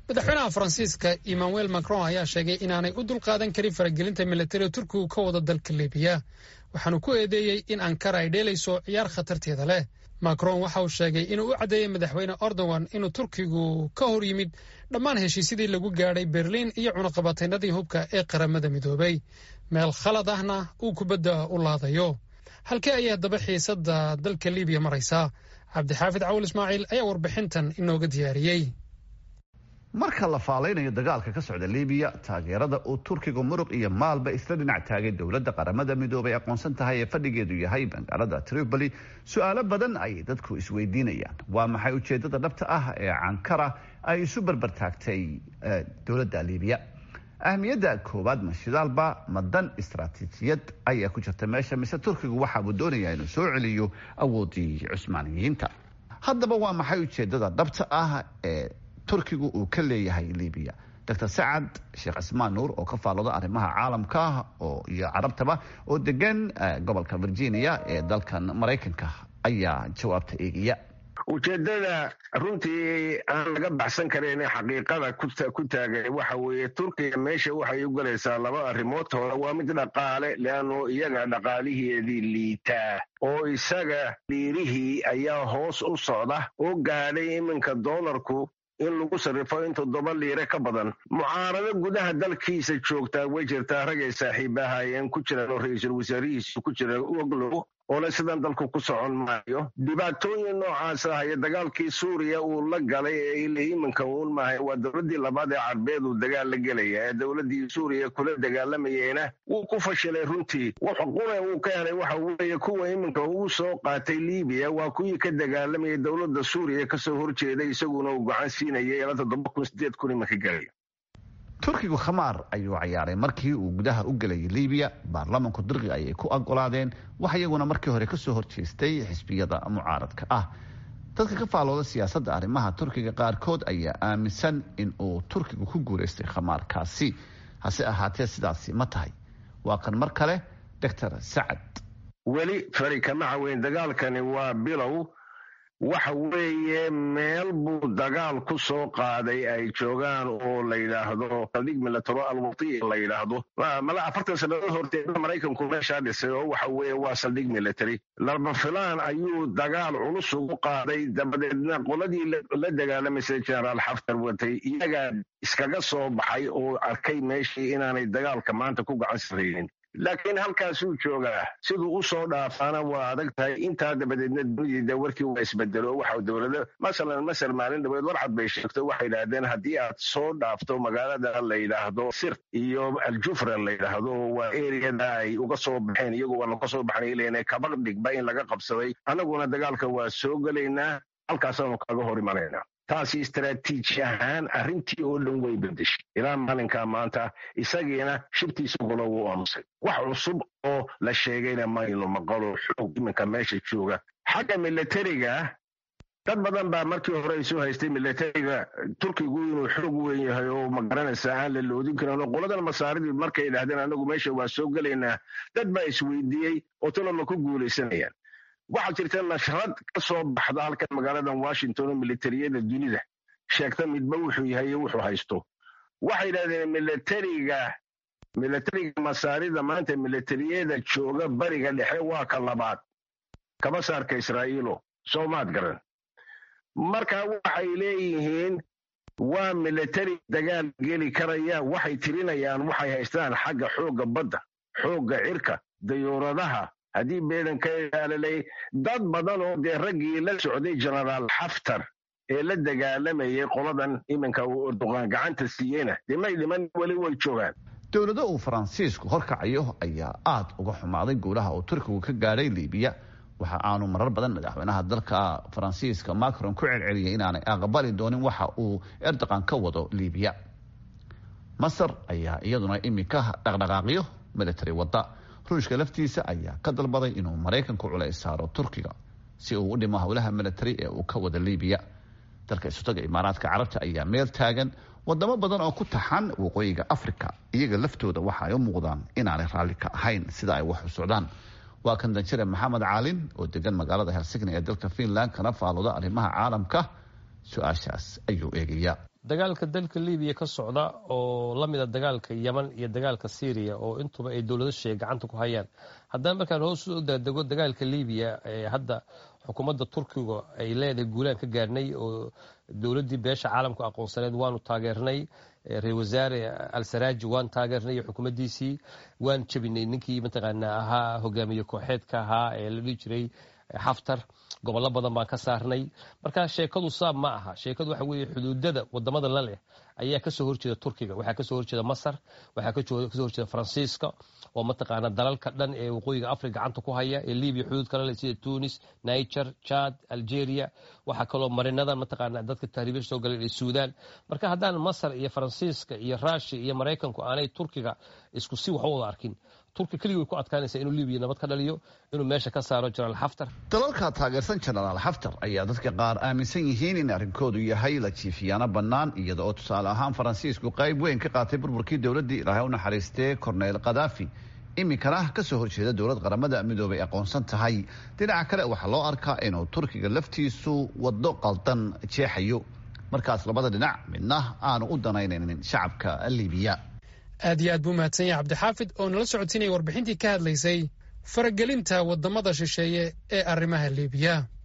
madaxweynaha faransiiska emmanuel macron ayaa sheegay inaanay u dulqaadan karin faragelinta militariga turkigu ka wada dalka libiya waxaanu ku eedeeyey in ankara ay dheelayso ciyaar khatarteeda leh macron waxa uu sheegay inuu u caddeeyey madaxweyne erdogan inuu turkigu ka hor yimid dhammaan heshiisyadii lagu gaadhay berliin iyo cunaqabataynadii hubka ee qaramada midoobay meel khalad ahna uu kubadda u laadayo halkee ayay haddaba xiisadda dalka libiya maraysaa cabdixaafid cawul ismaaciil ayaa warbixintan inooga diyaariyey marka la faalaynayo dagaalka ka socda libiya taageerada uu turkiga muruq iyo maalba isla dhinac taagay dowladda qaramada midoobay aqoonsan tahay ee fadhigeedu yahay magaalada tripoli su-aalo badan ayay dadku isweydiinayaan waa maxay ujeedada dhabta ah ee cankara ay isu barbartaagtay dowladda libiya ahmiyadda koowaad mashidaalba madan istaraatiijiyad ayaa ku jirta meesha mise turkigu waxa uu doonayaa inuu soo celiyo awoodii cusmaaniyiinta haddaba waa maxay ujeedada dhabta ah ee turkigu uu ka leeyahay libiya dr sacad sheekh cismaan nuur oo ka faallooda arrimaha caalamka oo iyo carabtaba oo degan gobolka virginia ee dalkan maraykanka ayaa jawaabta eegaya ujeedada runtii aan laga baxsan karayn xaqiiqada ku taagay waxa weeye turkiga meesha waxay u galaysaa laba arrimood hore waa mid dhaqaale leanno iyaga dhaqaaliheedii liitaa oo isaga dhiirihii ayaa hoos u socda oo gaadhay iminka doolarku in lagu sarrifo in toddoba liire ka badan mucaarado gudaha dalkiisa joogtaa way jirtaa ragay saaxiibahaayeen ku jiraan oo ra-iisul wasaarihiisu ku jira oglow oole sidan dalku ku socon maayo dhibaatooyin noocaas ah iyo dagaalkii suuriya uu la galay ee ile iminka uun maahay waa dowladdii labaad ee carbeed uu dagaal la gelaya ee dowladdii suuriya kula dagaalamayeyna wuu ku fashilay runtii wuxu qura uu ka helay waxa weeye kuwa iminka uu soo qaatay libiya waa kuwii ka dagaalamayay dowladda suuriya kasoo horjeeday isaguna uu gacan siinayay ilaa toddoba kun sideed kun iminka gelaya turkigu khamaar ayuu cayaaray markii uu gudaha u gelayay libiya baarlamanku dirqi ayay ku ogolaadeen wax iyaguna markii hore kasoo horjeestay xisbiyada mucaaradka ah dadka ka faalooda siyaasadda arrimaha turkiga qaarkood ayaa aaminsan in uu turkigu ku guulaystay khamaarkaasi hase ahaatee sidaasi ma tahay waa kan mar kale doctor sacad weli fari kama caweyn dagaalkani waa bilow waxa weeye meel buu dagaal ku soo qaaday ay joogaan oo la yidhaahdo saldhig milataro alwati la yidhaahdo mala afartan sannadood horteeda maraykanku meeshaa dhisay oo waxa weeye waa saldhig military laba filaan ayuu dagaal culus ugu qaaday dabadeedna qoladii la dagaalamaysay generaal xaftar watay iyagaa iskaga soo baxay oo arkay meeshii inaanay dagaalka maanta ku gacan saraynin laakiin halkaasuu joogaa siduu u soo dhaafaana waa adag tahay intaa dabadeedna dunidii warkii waa isbedelo waxa dowlado masalan masar maalin dhaweed warcad bay sheegto waxay yidhaahdeen haddii aad soo dhaafto magaalada la yidhaahdo sir iyo aljufra la yidhaahdo waa eriyada ay uga soo baxeen iyagu waa laga soo baxnay ilen kaba dhigba in laga qabsaday annaguna dagaalka waa soo gelaynaa halkaasaanu kaga hor imanaynaa taasi istaraatiiji ahaan arrintii oo dhan way bedeshay ilaa maalinkaa maanta isagiina shibtiisa golo wuu aamusay wax cusub oo la sheegayna maynu maqalo xoog iminka meesha jooga xagga milatariga dad badan baa markii hore ay soo haystay milatariga turkigu inuu xoog weyn yahay oo magaranaysa aan la loodin karin oo qoladan masaaridii markay idhahdeen anagu meesha waa soo gelaynaa dad baa isweydiiyey oo taloma ku guulaysanayaan waxaa jirta nashrad ka soo baxda halkan magaaladan washington oo militariyada dunida sheegta midba wuxuu yahay iyo wuxuu haysto waxay yidhahdeen milatariga milatariga masaarida maanta militariyada jooga bariga dhexe waa ka labaad kaba saarka israa'iilo soomaad garan marka waxay leeyihiin waa militari dagaal geli karaya waxay tirinayaan waxay haystaan xagga xoogga badda xoogga cirka dayuuradaha haddii beedanka ilaalalay dad badan oo dee raggii la socday genaraal xaftar ee la dagaalamayay qoladan iminka uu erdoqaan gacanta siiyeyna dee may dhiman weli way joogaan dowlado uu faransiisku horkacayo ayaa aada uga xumaaday guulaha uu turkigu ka gaadhay libiya waxa aanu marar badan madaxweynaha dalka faransiiska macron ku celceliyay inaanay aqbali doonin waxa uu erdoqan ka wado libiya masar ayaa iyaduna iminka dhaqdhaqaaqyo military wada ruushka laftiisa ayaa ka dalbaday inuu maraykanku culays saaro turkiga si uu u dhimo howlaha military ee uu ka wada libiya dalka isutaga imaaraadka carabta ayaa meel taagan wadamo badan oo ku taxan waqooyiga africa iyaga laftooda waxa ay u muuqdaan inaanay raalli ka ahayn sida ay wax u socdaan waa kan danjire maxamed caalin oo degan magaalada helsigni ee dalka finland kana faalooda arrimaha caalamka su-aashaas ayuu eegaya dagaalka dalka libiya ka socda oo la mida dagaalka yeman iyo dagaalka syriya oo intuba ay dowlado sheeg gacanta ku hayaan haddana markaan hoos u daadego dagaalka libiya hadda xukuumadda turkiga ay leedahay guulaan ka gaarnay oo dowladdii beesha caalamku aqoonsaneed waanu taageernay ra-isul wasaare al-saraaji waan taageernay iyo xukuumaddiisii waan jebinay ninkii mataqaanaa ahaa hogaamiye kooxeedka ahaa ee la dhihi jiray xaftar gobollo badan baan ka saarnay marka sheekadu saab ma aha sheekadu waxa weeye xuduudada wadamada la leh ayaa kasoo horjeeda turkiga waxaa kasoo horjeeda masar waxaa kasoo horjeeda faransiiska oo mataqaana dalalka dhan ee waqooyiga africa gacanta ku haya ee libiya xuduud kala leh sida tunis niger chad algeria waxaa kaloo marinada mataqaana dadka tahriibya soo galeen ee suudan marka haddaan masar iyo faransiiska iyo rushia iyo maraykanku aanay turkiga isku si wax u wada arkin turki keligii way ku adkaanaysaa inuu libiya nabad ka dhaliyo inuu meesha ka saaro jenaraal xaftar dalalka taageersan jenaraal xaftar ayaa dadka qaar aaminsan yihiin in arrinkoodu yahay la jiifiyaano bannaan iyada oo tusaale ahaan faransiisku qayb weyn ka qaatay burburkii dowladdii ilaahay u naxariistee korneyl khadaafi iminkana ka soo horjeeda dowlad qaramada midoobay aqoonsan tahay dhinaca kale waxaa loo arkaa inuu turkiga laftiisu waddo qaldan jeexayo markaas labada dhinac midna aanu u danaynaynin shacabka libiya aad iyo aad buu mahadsan yahay cabdixaafid oo nala socodsiinaya warbixintii ka hadlaysay faragelinta waddamada shisheeye ee arrimaha liibiya